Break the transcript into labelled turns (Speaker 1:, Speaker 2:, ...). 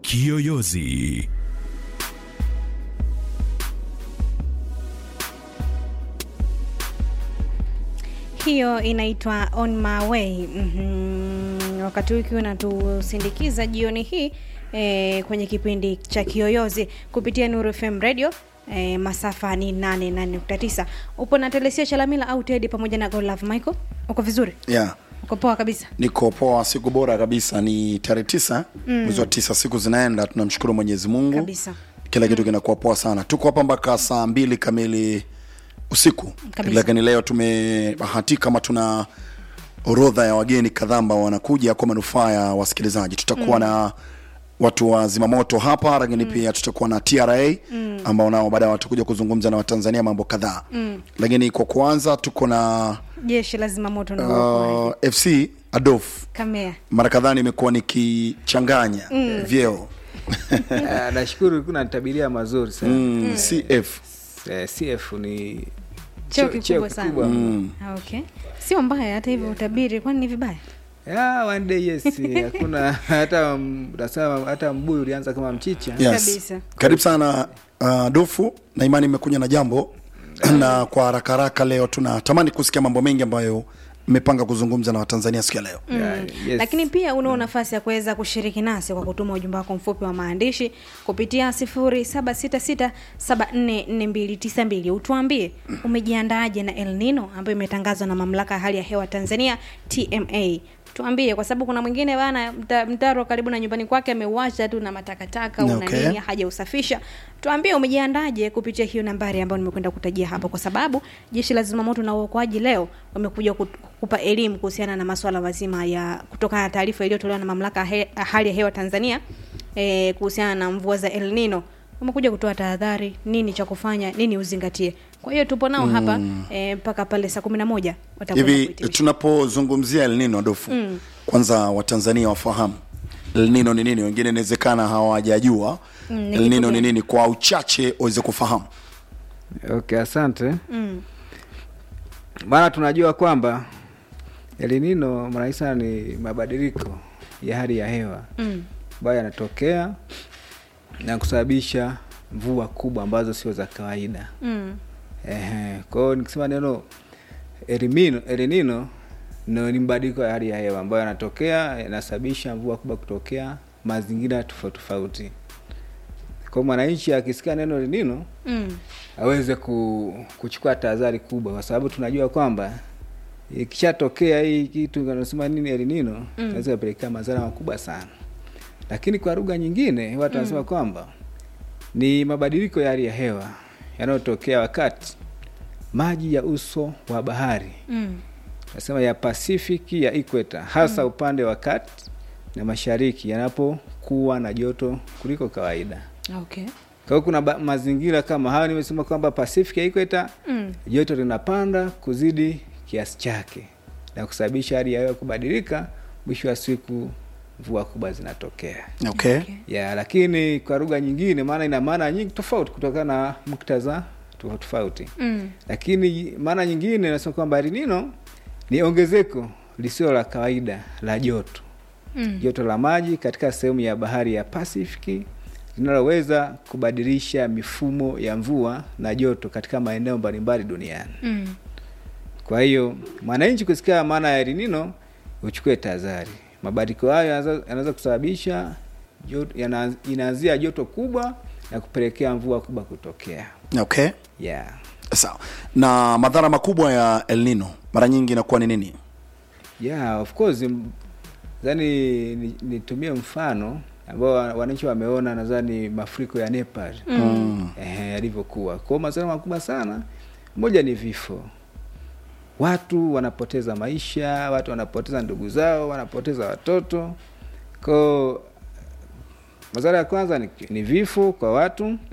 Speaker 1: Kiyoyozi.
Speaker 2: hiyo inaitwa on my way mm-hmm. wakati huu ikiwa unatusindikiza jioni hii e, kwenye kipindi cha kiyoyozi kupitia nuru fm radio e, masafa ni 88.9 upo na telesia chalamila au tedi pamoja na golove michael uko vizuri
Speaker 3: yeah.
Speaker 2: uko poa kabisa
Speaker 3: niko poa siku bora kabisa ni tarehe tisa mwezi wa tisa siku zinaenda tunamshukuru mwenyezi mungu
Speaker 2: Kabisa.
Speaker 3: kila kitu kinakuwa poa sana tuko hapa mpaka saa mbili kamili usiku
Speaker 2: Kabisa.
Speaker 3: lakini leo tumebahatika kama tuna orodha ya wageni kadhaa ambao wanakuja kwa manufaa ya wasikilizaji tutakuwa mm. na watu wa zimamoto hapa lakini mm. pia tutakuwa na tra mm. ambao nao baadaye watakuja kuzungumza na watanzania mambo kadhaa mm. lakini kwa kwanza tuko na
Speaker 2: jeshi la zimamoto na uokoaji
Speaker 3: uh, fc adof
Speaker 2: kamea
Speaker 3: mara kadhaa nimekuwa nikichanganya mm. vyeo
Speaker 4: Ah, nashukuru kuna tabiria mazuri sana
Speaker 3: mm. cf
Speaker 4: Eh, cf ni
Speaker 2: cheo
Speaker 4: cheo-
Speaker 2: kikubwa sana
Speaker 4: kikubwa.
Speaker 2: Ah, okay sio mbaya hata hivyo utabiri kwani ni vibaya
Speaker 4: Yeah, one day yes hakuna hata mm, unasema hata mbuyu ulianza kama mchicha
Speaker 3: yes.
Speaker 2: Kabisa.
Speaker 3: karibu sana uh, dofu na imani imekuja na jambo na kwa haraka haraka leo tunatamani kusikia mambo mengi ambayo mmepanga kuzungumza na watanzania siku ya leo
Speaker 4: Yeah, yes.
Speaker 2: lakini pia unao nafasi ya kuweza kushiriki nasi kwa kutuma ujumbe wako mfupi wa maandishi kupitia 0766744292 utuambie umejiandaaje na el nino ambayo imetangazwa na mamlaka ya hali ya hewa tanzania tma tuambie kwa sababu kuna mwingine bana mta, mtaro karibu na nyumbani kwake ameuacha tu na matakataka una
Speaker 3: Okay.
Speaker 2: nini hajausafisha tuambie umejiandaje kupitia hiyo nambari ambayo nimekwenda kutajia hapo kwa sababu jeshi la zimamoto na uokoaji leo wamekuja kut- kupa elimu kuhusiana na maswala mazima ya kutokana na taarifa iliyotolewa na mamlaka ya he, hali ya hewa tanzania eh, kuhusiana na mvua za el nino wamekuja kutoa tahadhari nini cha kufanya nini uzingatie kwa hiyo tupo nao hapa eh, mpaka pale saa kumi na moja watakwenda
Speaker 3: hivi
Speaker 2: kuhitimisha.
Speaker 3: tunapozungumzia El Nino dofu mm. kwanza watanzania wafahamu El Nino ni nini wengine inawezekana hawajajua
Speaker 2: Mm, ni
Speaker 3: El
Speaker 2: kitu
Speaker 3: Nino ni
Speaker 2: gani?
Speaker 3: nini kwa uchache waweze kufahamu
Speaker 4: okay asante
Speaker 2: Mm,
Speaker 4: maana tunajua kwamba elinino marahisi sana ni mabadiliko ya hali ya hewa
Speaker 2: mm,
Speaker 4: ambayo yanatokea na kusababisha mvua kubwa ambazo sio za kawaida
Speaker 2: mm,
Speaker 4: Ehe, kwa hiyo nikisema neno elimino elinino no, ni mabadiliko ya hali ya hewa ambayo yanatokea yanasababisha mvua kubwa kutokea mazingira tofauti tofauti kwa hiyo mwananchi akisikia neno elinino
Speaker 2: mm,
Speaker 4: aweze ku, kuchukua tahadhari kubwa kwa sababu tunajua kwamba ikishatokea hii kitu anasema nini elinino
Speaker 2: Mm.
Speaker 4: inaweza kapelekea madhara makubwa sana lakini kwa lugha nyingine watu wanasema
Speaker 2: Mm.
Speaker 4: kwamba ni mabadiliko ya hali ya hewa yanayotokea wakati maji ya uso wa bahari
Speaker 2: mm,
Speaker 4: nasema ya pasifiki ya ikweta hasa
Speaker 2: Mm.
Speaker 4: upande wa kati na mashariki yanapokuwa na joto kuliko kawaida
Speaker 2: okay
Speaker 4: kwa hiyo kuna ba- mazingira kama hayo nimesema kwamba pacific ya ikweta
Speaker 2: mm,
Speaker 4: joto linapanda kuzidi kiasi chake na kusababisha hali ya hewa kubadilika mwisho wa siku mvua kubwa zinatokea
Speaker 3: okay.
Speaker 2: okay.
Speaker 4: ya lakini kwa lugha nyingine maana ina maana nyingi tofauti kutokana na muktadha tofauti tofauti
Speaker 2: Mm,
Speaker 4: lakini maana nyingine nasema kwamba elinino ni ongezeko lisilo la kawaida la joto
Speaker 2: mm,
Speaker 4: joto la maji katika sehemu ya bahari ya Pasifiki linaloweza kubadilisha mifumo ya mvua na joto katika maeneo mbalimbali duniani.
Speaker 2: mm.
Speaker 4: Kwa hiyo mwananchi kusikia maana ya elinino uchukue tahadhari. Mabadiliko hayo yanaweza- yanaweza kusababisha joto, yana- inaanzia joto kubwa na kupelekea mvua kubwa kutokea.
Speaker 3: okay
Speaker 4: Yeah.
Speaker 3: sawa na madhara makubwa ya El Nino mara nyingi inakuwa ni nini
Speaker 4: Yeah, of course m- nadhani ni- nitumie mfano ambao wa- wananchi wameona nadhani mafuriko ya Nepal
Speaker 3: mm.
Speaker 4: eh, yalivyokuwa. Kwa hiyo madhara makubwa sana, moja ni vifo, watu wanapoteza maisha, watu wanapoteza ndugu zao, wanapoteza watoto. Kwa hiyo madhara ya kwanza ni, ni vifo kwa watu